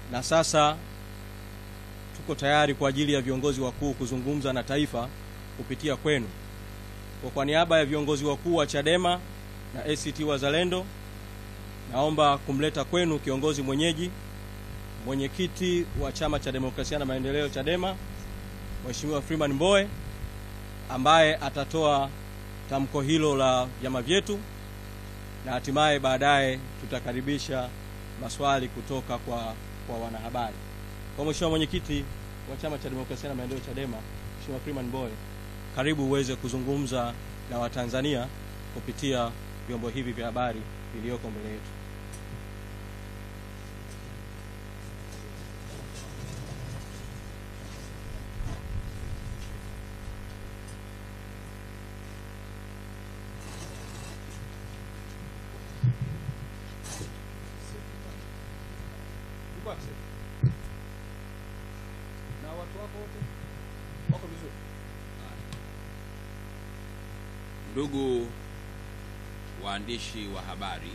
na sasa tuko tayari kwa ajili ya viongozi wakuu kuzungumza na taifa kupitia kwenu. Kwa, kwa niaba ya viongozi wakuu wa Chadema na ACT Wazalendo, naomba kumleta kwenu kiongozi mwenyeji, mwenyekiti wa Chama cha Demokrasia na Maendeleo Chadema, Mheshimiwa Freeman Mbowe ambaye atatoa tamko hilo la vyama vyetu na hatimaye baadaye tutakaribisha maswali kutoka kwa, kwa wanahabari. Kwa Mheshimiwa mwenyekiti wa Chama cha Demokrasia na Maendeleo Chadema, Mheshimiwa Freeman Mbowe, karibu uweze kuzungumza na Watanzania kupitia vyombo hivi vya habari vilivyoko mbele yetu. Na watu wako wote wako vizuri? Ndugu waandishi wa habari,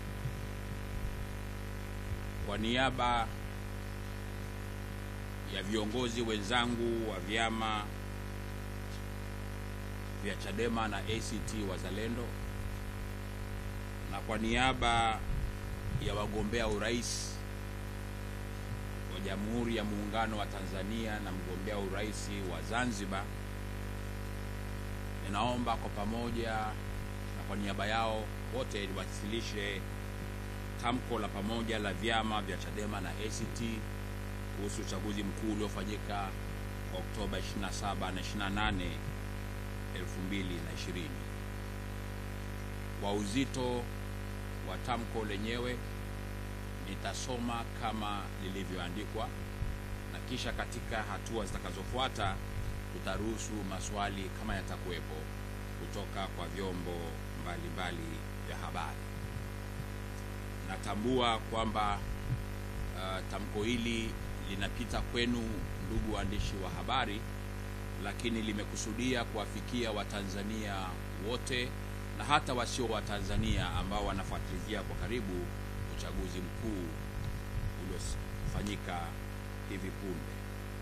kwa niaba ya viongozi wenzangu wa vyama vya Chadema na ACT Wazalendo na kwa niaba ya wagombea urais wa Jamhuri ya Muungano wa Tanzania na mgombea urais wa Zanzibar ninaomba kwa pamoja na kwa niaba yao wote niwasilishe tamko la pamoja la vyama vya Chadema na ACT kuhusu uchaguzi mkuu uliofanyika Oktoba 27 na 28, 2020. Kwa uzito wa tamko lenyewe nitasoma kama lilivyoandikwa na kisha katika hatua zitakazofuata tutaruhusu maswali kama yatakuwepo kutoka kwa vyombo mbalimbali vya habari. Natambua kwamba uh, tamko hili linapita kwenu ndugu waandishi wa habari, lakini limekusudia kuwafikia Watanzania wote na hata wasio Watanzania ambao wanafuatilia kwa karibu uchaguzi mkuu uliofanyika hivi punde.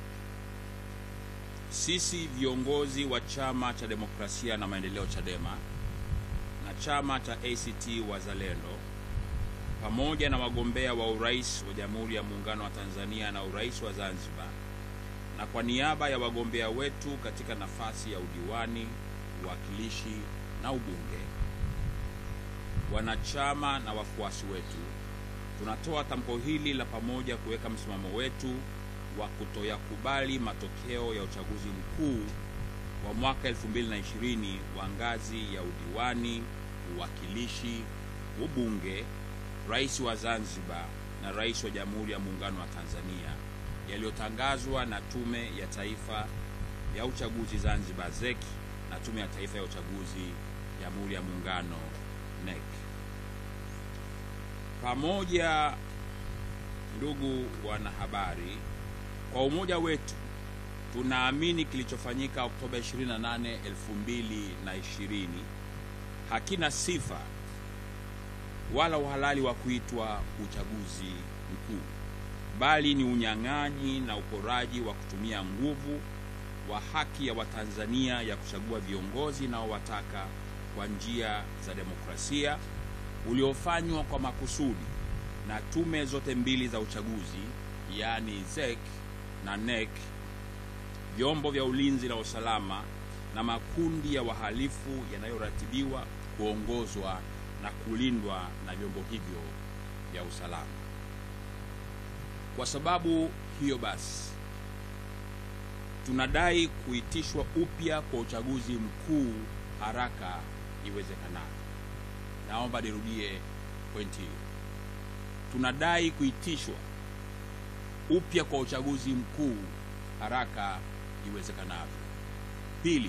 Sisi viongozi wa Chama cha Demokrasia na Maendeleo Chadema na chama cha ACT Wazalendo pamoja na wagombea wa urais wa Jamhuri ya Muungano wa Tanzania na urais wa Zanzibar, na kwa niaba ya wagombea wetu katika nafasi ya udiwani, uwakilishi na ubunge, wanachama na wafuasi wetu, tunatoa tamko hili la pamoja kuweka msimamo wetu wa kutoyakubali matokeo ya uchaguzi mkuu wa mwaka 2020 wa ngazi ya udiwani, uwakilishi, ubunge, rais wa Zanzibar na rais wa Jamhuri ya Muungano wa Tanzania yaliyotangazwa na Tume ya Taifa ya Uchaguzi Zanzibar ZEC na Tume ya Taifa ya Uchaguzi Jamhuri ya Muungano NEC. Pamoja, ndugu wanahabari, kwa umoja wetu tunaamini kilichofanyika Oktoba 28, 2020 hakina sifa wala uhalali wa kuitwa uchaguzi mkuu, bali ni unyang'anyi na uporaji wa kutumia nguvu wa haki ya Watanzania ya kuchagua viongozi nao wataka kwa njia za demokrasia uliofanywa kwa makusudi na tume zote mbili za uchaguzi, yaani ZEC na NEC, vyombo vya ulinzi na usalama na makundi ya wahalifu yanayoratibiwa, kuongozwa na kulindwa na vyombo hivyo vya usalama. Kwa sababu hiyo basi, tunadai kuitishwa upya kwa uchaguzi mkuu haraka iwezekanavyo. Naomba nirudie pointi hiyo. Tunadai kuitishwa upya kwa uchaguzi mkuu haraka iwezekanavyo. Pili,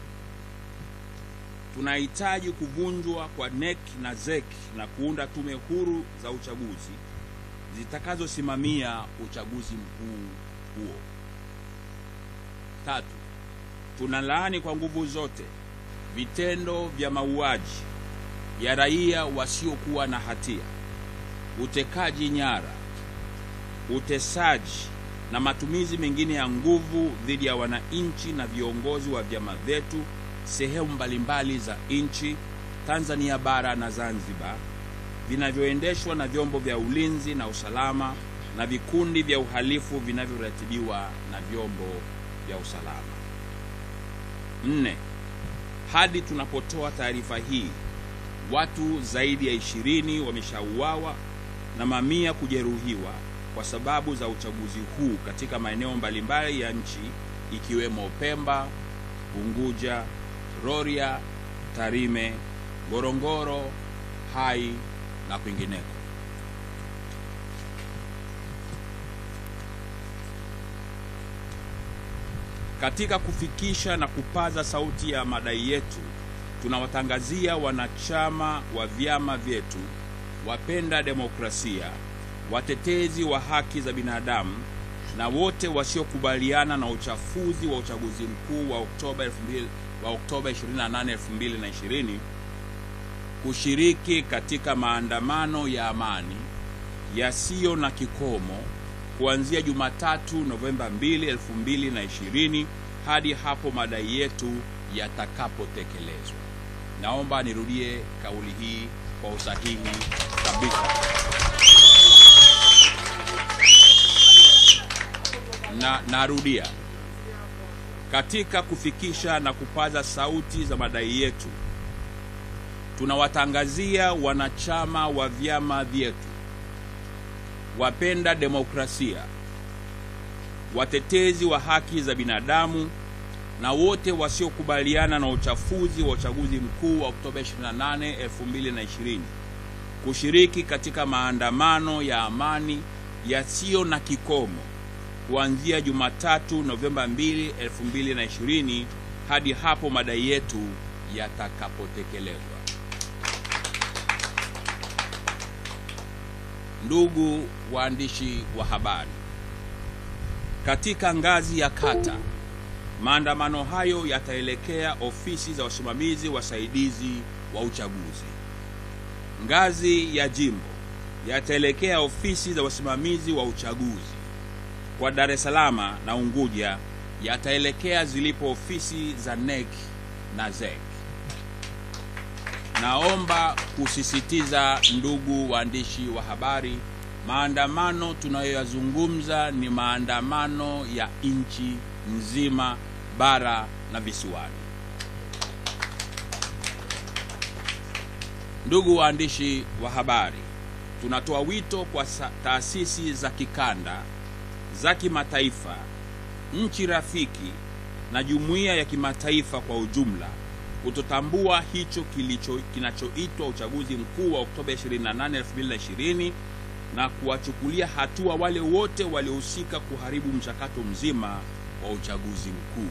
tunahitaji kuvunjwa kwa NEC na ZEC na kuunda tume huru za uchaguzi zitakazosimamia uchaguzi mkuu huo. Tatu, tunalaani kwa nguvu zote vitendo vya mauaji ya raia wasiokuwa na hatia, utekaji nyara, utesaji na matumizi mengine ya nguvu dhidi ya wananchi na viongozi wa vyama vyetu sehemu mbalimbali za nchi Tanzania bara na Zanzibar vinavyoendeshwa na vyombo vya ulinzi na usalama na vikundi vya uhalifu vinavyoratibiwa na vyombo vya usalama. Nne, hadi tunapotoa taarifa hii, watu zaidi ya ishirini wameshauawa na mamia kujeruhiwa kwa sababu za uchaguzi huu katika maeneo mbalimbali ya nchi ikiwemo Pemba, Unguja, Rorya, Tarime, Ngorongoro, Hai na kwingineko. Katika kufikisha na kupaza sauti ya madai yetu, tunawatangazia wanachama wa vyama vyetu, wapenda demokrasia, watetezi wa haki za binadamu na wote wasiokubaliana na uchafuzi wa uchaguzi mkuu wa Oktoba 2000 wa Oktoba 28, 2020 kushiriki katika maandamano ya amani yasiyo na kikomo kuanzia Jumatatu Novemba 2, 2020 hadi hapo madai yetu yatakapotekelezwa. Naomba nirudie kauli hii kwa usahihi kabisa. Na narudia, katika kufikisha na kupaza sauti za madai yetu, tunawatangazia wanachama wa vyama vyetu, wapenda demokrasia, watetezi wa haki za binadamu na wote wasiokubaliana na uchafuzi wa uchaguzi mkuu wa Oktoba 28, 2020 kushiriki katika maandamano ya amani yasiyo na kikomo kuanzia Jumatatu Novemba 2, 2020 hadi hapo madai yetu yatakapotekelezwa. Ndugu waandishi wa habari, katika ngazi ya kata, maandamano hayo yataelekea ofisi za wasimamizi wasaidizi wa uchaguzi. Ngazi ya jimbo yataelekea ofisi za wasimamizi wa uchaguzi. Kwa Dar es Salaam na Unguja yataelekea zilipo ofisi za NEC na ZEC. Naomba kusisitiza, ndugu waandishi wa habari, maandamano tunayoyazungumza ni maandamano ya nchi nzima, bara na visiwani. Ndugu waandishi wa habari, tunatoa wito kwa taasisi za kikanda, za kimataifa, nchi rafiki na jumuiya ya kimataifa kwa ujumla kutotambua hicho kilicho kinachoitwa uchaguzi mkuu wa Oktoba 28, 2020 na kuwachukulia hatua wale wote waliohusika kuharibu mchakato mzima wa uchaguzi mkuu.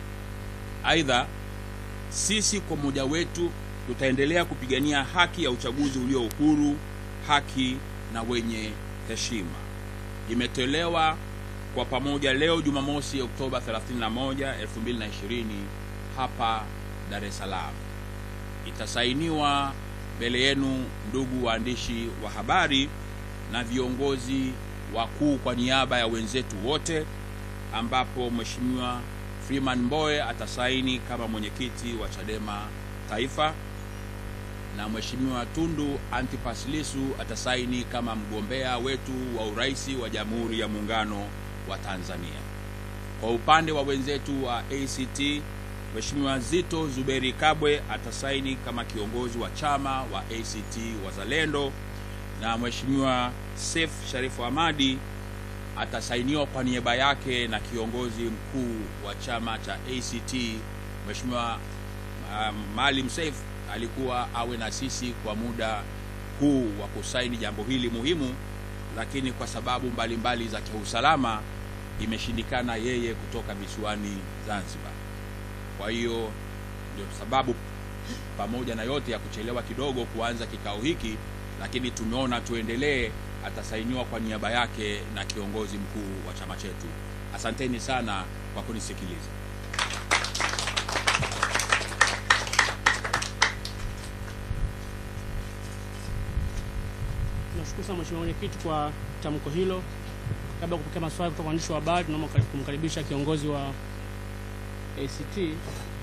Aidha, sisi kwa mmoja wetu tutaendelea kupigania haki ya uchaguzi ulio uhuru, haki na wenye heshima. Imetolewa kwa pamoja leo Jumamosi Oktoba 31, 2020 hapa Dar es Salaam. Itasainiwa mbele yenu ndugu waandishi wa habari na viongozi wakuu kwa niaba ya wenzetu wote, ambapo Mheshimiwa Freeman Mbowe atasaini kama mwenyekiti wa Chadema Taifa na Mheshimiwa Tundu Antipas Lissu atasaini kama mgombea wetu wa urais wa Jamhuri ya Muungano wa Tanzania. Kwa upande wa wenzetu wa ACT Mheshimiwa Zito Zuberi Kabwe atasaini kama kiongozi wa chama wa ACT Wazalendo na Mheshimiwa Seif Sharifu Hamadi atasainiwa kwa niaba yake na kiongozi mkuu wa chama cha ACT Mheshimiwa uh, Maalim Seif alikuwa awe na sisi kwa muda huu wa kusaini jambo hili muhimu, lakini kwa sababu mbalimbali mbali za kiusalama imeshindikana yeye kutoka visiwani Zanzibar. Kwa hiyo ndio sababu pamoja na yote ya kuchelewa kidogo kuanza kikao hiki, lakini tumeona tuendelee. Atasainiwa kwa niaba yake na kiongozi mkuu wa chama chetu. Asanteni sana kwa kunisikiliza. Tunashukuru sana Mheshimiwa Mwenyekiti kwa tamko hilo. kabla ya kupokea maswali kutoka waandishi wa habari, tunaomba kumkaribisha kiongozi wa ACT